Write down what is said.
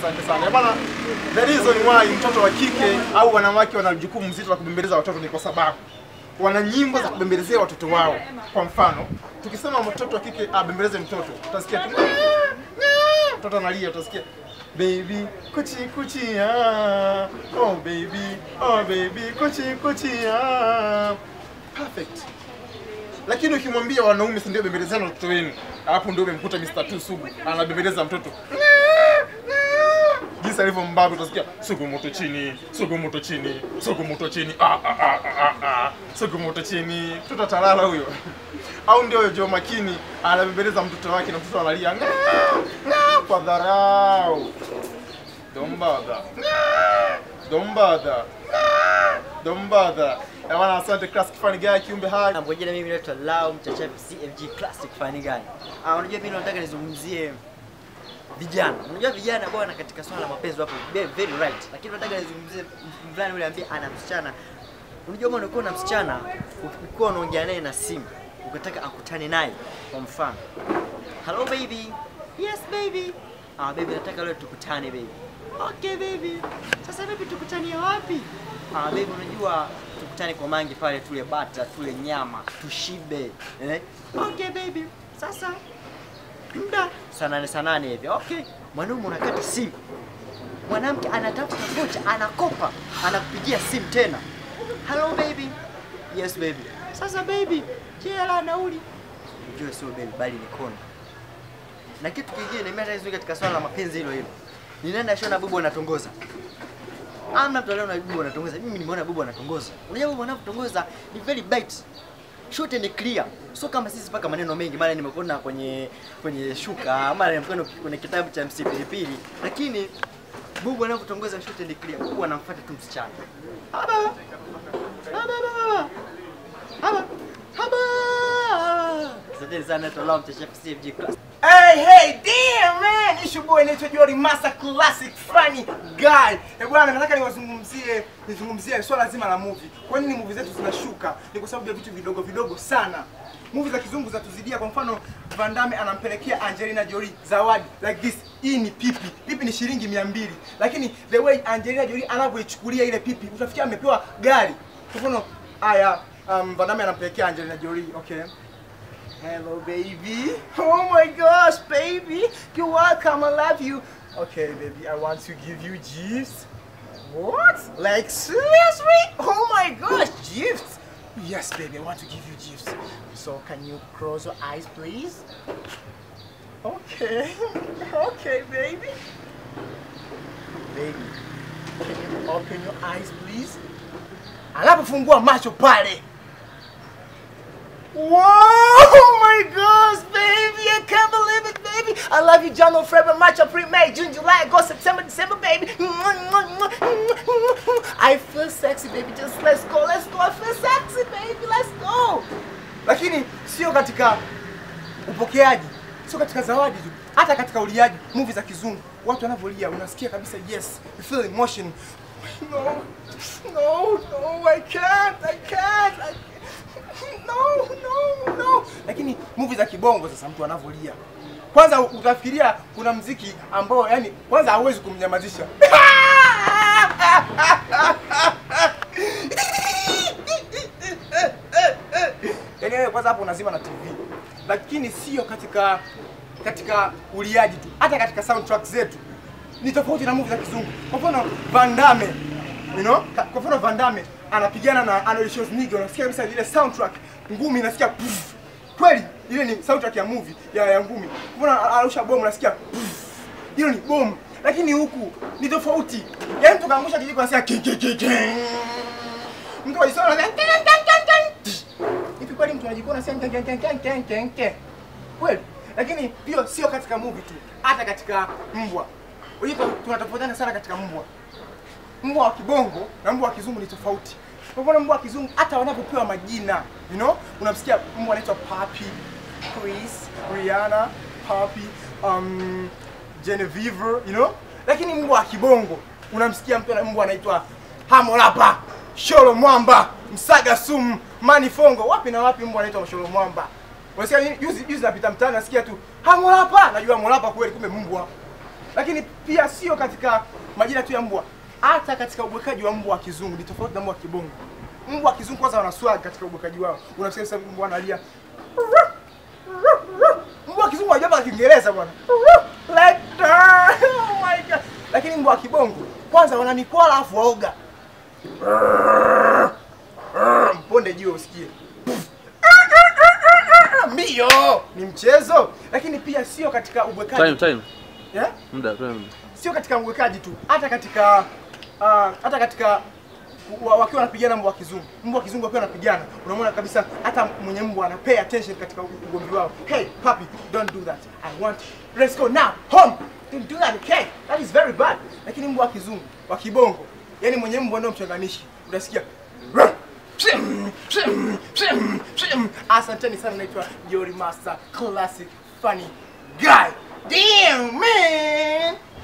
Asante sana. Bwana, the reason why mtoto wa kike au wanawake wana jukumu mzito la kubembeleza watoto ni kwa sababu wana nyimbo za kubembelezea watoto wao. Kwa mfano, tukisema mtoto wa kike abembeleze mtoto, utasikia tu mtoto analia, utasikia baby kuchi kuchi ah oh baby oh baby kuchi kuchi ah perfect. Lakini ukimwambia wanaume si ndio bembelezana watoto wenu, hapo ndio umemkuta Mr. Tu Sugu anabembeleza mtoto jinsi alivyo mbabe, utasikia sugu moto chini, sugu moto chini, sugu moto chini, ah, ah, ah, ah, ah, sugu moto chini, mtoto atalala huyo. Au ndio Joe Makini anabembeleza mtoto wake na mtoto analia "Nga, nga," kwa dharau. Don't bother. Don't bother. Don't bother. Eh, Bwana, asante classic funny guy kiumbe hai. Na Kwa jina mimi naitwa Lau Mchachavi CFG Classic Funny Guy. Ah, unajua mimi nataka nizungumzie vijana. Unajua vijana bwana katika swala la mapenzi wapo very, very right. Lakini nataka nizungumzie mvulana yule ambaye ana msichana. Unajua bwana ukiwa na msichana ukikuwa unaongea naye na simu ukataka akutane naye kwa mfano. Hello baby. Yes baby. Ah baby nataka leo tukutane baby. Okay baby. Sasa baby tukutanie wapi? Ah baby unajua tukutane kwa mangi pale tule bata, tule nyama, tushibe. Eh? Okay baby. Sasa muda saa nane saa nane hivi. Okay. Mwanaume unakata simu. Mwanamke anatafuta vocha, anakopa, anakupigia simu tena. Hello baby. Yes baby. Sasa baby, je, hela nauli? Ujue sio baby bali ni kono. Na kitu kingine mimi hata hizo katika swala la mapenzi hilo hilo. Ninaenda shona bubu anatongoza. Amna mtu leo na bubu anatongoza. Mimi nimeona bubu anatongoza. Unajua bubu anapotongoza ni very bite. Short and clear. Sio kama sisi paka maneno mengi, mara nimekuona kwenye kwenye shuka, mara nimekuona kwenye kitabu cha MC Pilipili. Lakini bubu anapotongoza short and clear, bubu anamfuata tu msichana. Haba. Haba baba. Haba. Haba. Asante sana Tolam Chef CFG Class. Hey, hey, damn man! It's your boy naitwa Jori Masa Classic Funny Guy. Eh bwana, nataka niwazungumzie nizungumzie swala zima la movie. Kwa nini movie zetu zinashuka? Ni kwa sababu ya vitu vidogo vidogo sana. Movie za kizungu zinatuzidia. Kwa mfano, Van Damme anampelekea Angelina Jolie zawadi like this. Hii ni pipi. Pipi ni shilingi 200. Lakini the way Angelina Jolie anavyoichukulia ile pipi, utafikia amepewa gari. Kwa mfano, haya um, Van Damme anampelekea Angelina Jolie, okay? Hello, baby. Oh my gosh, baby. You're welcome. I love you. Okay, baby, I want to give you gifts. What? Like, seriously? Oh my gosh, gifts. Yes, baby, I want to give you gifts. So, can you close your eyes, please? Okay. okay, baby. Baby, can you open your eyes, please? Anapofungua macho pale. Whoa! Oh my gosh, baby! I can't believe it, baby! I love you, January, February, March, April, May, June, July, August, September, December, baby! I feel sexy, baby. Just let's go, let's go. I feel sexy, baby. Let's go. Lakini sio katika upokeaji, sio katika zawadi tu, hata katika uliaji. Movie za kizungu, watu wanavyolia, unasikia kabisa, yes, you feel emotion. No, no, no, I can't, I can't, I no, no, no. Lakini movie za kibongo sasa mtu anavyolia. Kwanza utafikiria kuna mziki ambao yani kwanza hauwezi kumnyamazisha. Yaani wewe kwanza hapo unazima na TV. Lakini sio katika katika uliaji tu, hata katika soundtrack zetu ni tofauti na movie za kizungu. Kwa mfano Van Damme, you know? Ka- Kwa mfano Van Damme anapigana na Arnold Schwarzenegger, unasikia kabisa ile soundtrack ngumi inasikia puff. Kweli ile ni soundtrack ya movie ya, ya ngumi. Kwa mfano anarusha bomu unasikia puff. Hilo ni bomu. Lakini huku ni tofauti. Yaani mtu kaangusha kijiko anasikia king king king. king. Mtu alisoma anasikia king king king king. Hivi kweli mtu anajikona anasikia king king king king king king. Kweli. Lakini hiyo sio katika movie tu, hata katika mbwa. Unajua tunatofautiana sana katika mbwa. Mbwa wa kibongo na mbwa wa kizungu ni tofauti. Kwa mfano mbwa wa kizungu hata wanapopewa majina, you know, unamsikia mbwa anaitwa Papi, Chris, Rihanna, Papi, um, Genevieve, you know? Lakini mbwa wa kibongo unamsikia mtu ana- mbwa anaitwa Hamolapa, Sholo Mwamba, Msaga Sumu, Manifongo. Wapi na wapi mbwa anaitwa Sholo Mwamba? Unasikia nini? juzi juzi napita mtaani nasikia tu Hamolapa, najua Hamolapa kweli kumbe mbwa. lakini pia sio katika majina tu ya mbwa, hata katika ubwekaji wa mbwa wa kizungu ni tofauti na mbwa wa kibongo. Mbwa wa kizungu kwanza wana swag katika ubwekaji wao, unasikia sasa mbwa analia mbwa wa kizungu hajapa Kiingereza bwana. Like that. Oh my god. Lakini mbwa wa kibongo kwanza wana mikwala afu waoga. Mponde juu usikie. Mbio ni mchezo, lakini pia sio katika ubwekaji. Time, time. Yeah? Muda, time. Sio katika ubwekaji tu, hata katika uh, hata katika wa- wakiwa wanapigana mbwa wa kizungu, mbwa wa kizungu wakiwa wanapigana, unamwona kabisa hata mwenye mbwa ana pay attention katika ugomvi wao. Hey puppy, don't do that. I want let's go now home. Don't do that, okay? That is very bad. Lakini mbwa wa kizungu, wa kibongo, yani mwenye mbwa ndio mchanganishi, utasikia Asanteni sana, naitwa Jori Master, classic funny guy. Damn man.